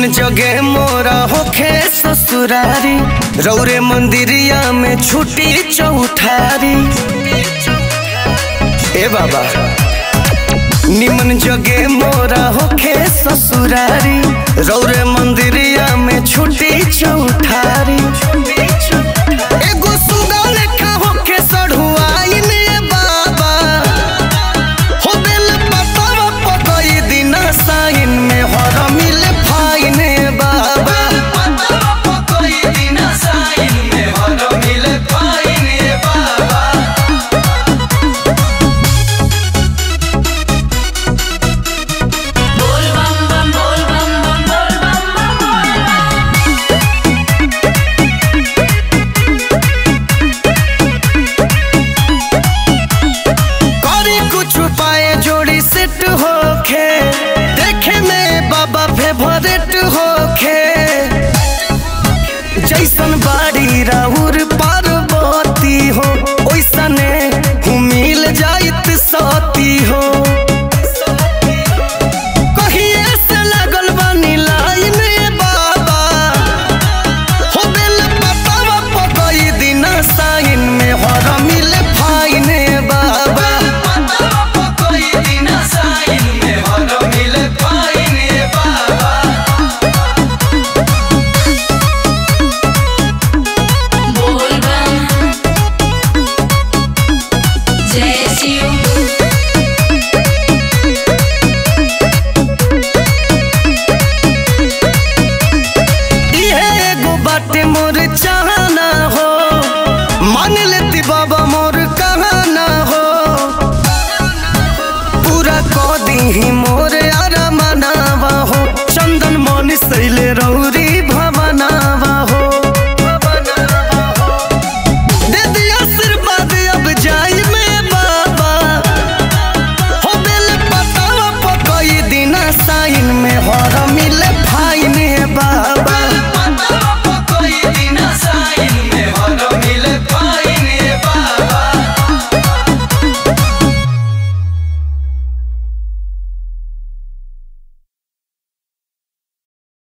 निमन जगे मोरा होखे ससुरारी रौरे मंदिरिया में छुटी चौठारी ए बाबा निमन जगे मोरा होखे ससुरारी रौरे मंदिरिया में छुटी चौठारी एगो सुगा लेखा होखे सढ़ुआइन ए बाबा हो बेल पतवा पकई दिन साइन में हर मिल फाइन ए बाबा बोल बम बम बोल बम बम बोल बम बम बोल बम करे कुछ पाए जोड़ी सेट होखे देखे में बाबा फेवरेट होखे जैसन बाड़ी रा